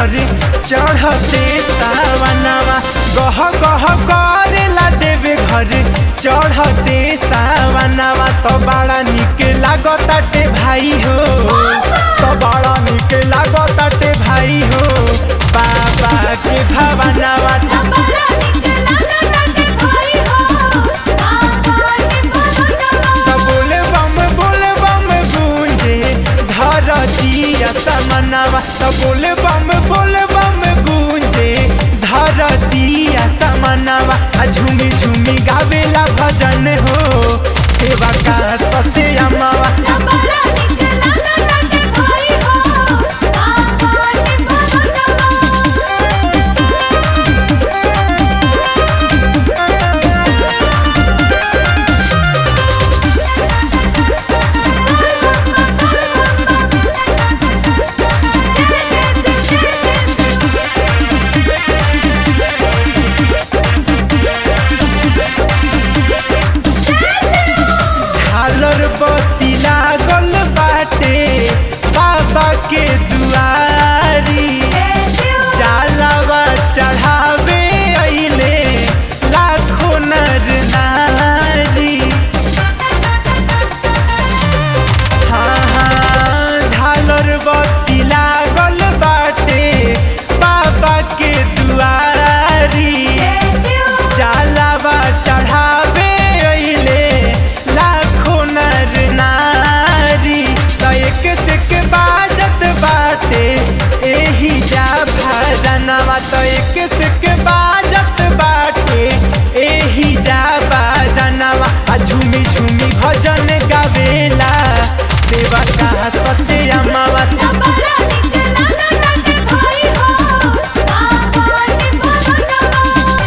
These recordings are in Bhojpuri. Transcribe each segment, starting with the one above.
घर चढ़ते सावनवा गह गह करेला देवे घर चढ़ते सावनवा तो बड़ा निक लागताटे भाई हो तो बड़ा निक लागताटे भाई हो बाबा के भवनवा बड़ा निकला नटे भाई हो बाबा के भवनवा तो बोले बम बोले बम गूंजे धरतिया समनवा तो बोले बम बोले बम गूंजे धरतिया समनवा आ झूमी झूमी गावेला भजन हो सेवा का सत्यमावा बड़ा निकला नटे भाई हो बाबा के भवनवा झालर बत्ती लागल बाटे बाबा के दुआरी जालवा चढ़ावे अइले लाखों नर नारी हाँ हाँ झालर बत्ती लागल बाटे बाबा के दुआरी जालवा चढ़ावे अइले लाखों नर नारी त एक से के बाजत बाटे एही जा भजनवा त एक से के बाजत बाटे एही जा भजनवा आ झूमी झूमी भजन गावेला सेवा का सत्यमावा बड़ा निकला नटे भाई हो बाबा के भवनवा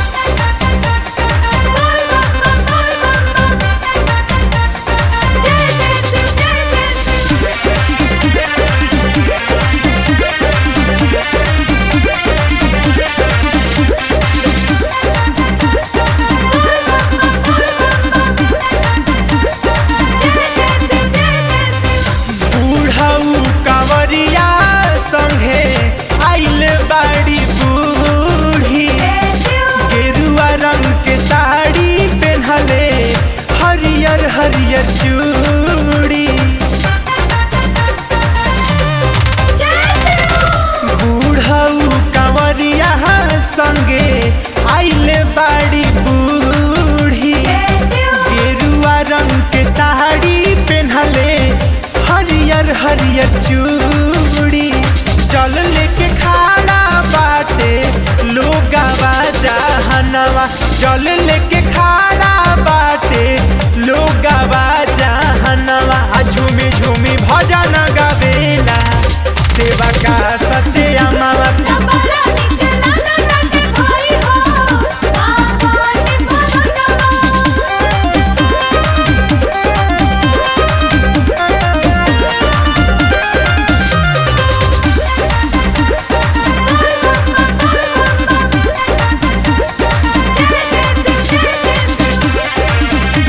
जय जय शिव जय जय शिव जय जय शिव जय जय शिव बूढ़ऊ कंवरिया संगे आइल बाड़ी बूढ़ी जय शिव गेरुआ रंग के साड़ी पहनले हरियर हरियर चूड़ी जय शिव बूढ़ऊ कंवरिया संगे आइल बाड़ी बूढ़ी जय शिव गेरुआ रंग के साड़ी पहनले हरियर हरियर चूड़ी चल लेके खाना बाटे लोगावा जहनवा चल लेके खाना बाटे लोगावा जहनवा आ झूमी झूमी भजन गावेला सेवा का सत्यमावा बड़ा निकला नटे भाई हो बाबा के भवनवा जय जय शिव जय जय शिव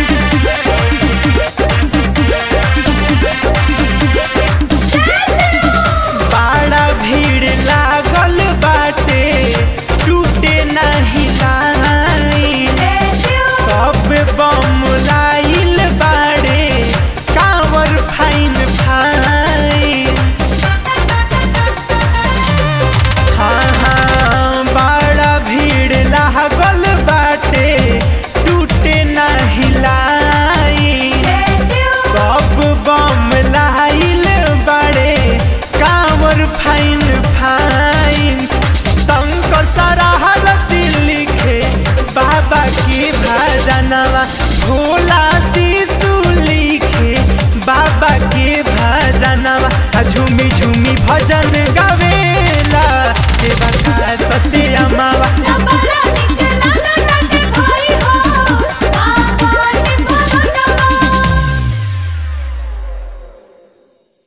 बड़ा भीड़ लागल बाटे टूटे नहीं लाइन जय शिव सब बम लाइल बाड़े कांवर फाइन फाइन हाँ हाँ बड़ा भीड़ लागल बाटे टूटे नहीं लाइन जय शिव सब बम लाइल बड़े कांवर फाइन फाइन शंकर सराहरती लिखे बाबा की भजनवा भोला शिशु लिखे बाबा के भजनवा आ झूमी झूमी भजन गावे